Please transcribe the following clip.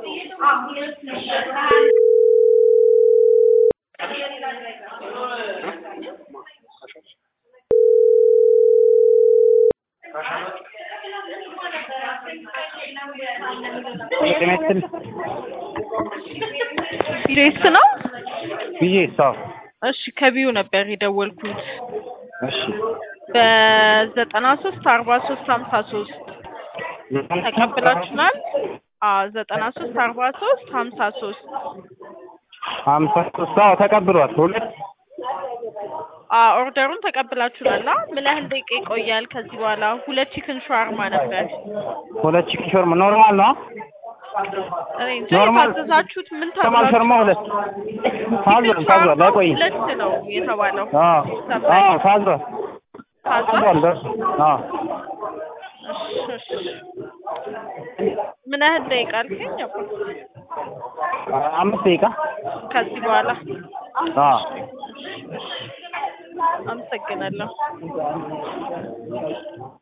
ጤና ይስጥልኝ። ቢሬስ ነው? ብዬ ሰው እሺ ከቢዩ ነበር የደወልኩት እሺ በዘጠና ሶስት አርባ ሶስት ሀምሳ ሶስት ተቀብላችኋል? አዎ ዘጠና ሶስት አርባ ሶስት ሀምሳ ሶስት ሀምሳ ሶስት አዎ ተቀብሏል። ሁለት አዎ ኦርደሩን ተቀብላችኋል? አ ምን ያህል ደቂቃ ይቆያል? ከዚህ በኋላ ሁለት ቺክን ሻርማ ነበር። ሁለት ቺክን ሾርማ ኖርማል ነው። እኔ እንጃ ኖርማል የታዘዛችሁት ምን ኖርማል ሾርማ ሁለት ታዟል ታዟል። አይቆይም። ሁለት ነው የተባለው። አዎ አዎ ታዟል ታዟል? ታዟል። ደርሶ አዎ እሺ፣ እሺ። ምን ያህል ደቂቃ አልከኝ? አባ አምስት ደቂቃ ከዚህ በኋላ አዎ አመሰግናለሁ።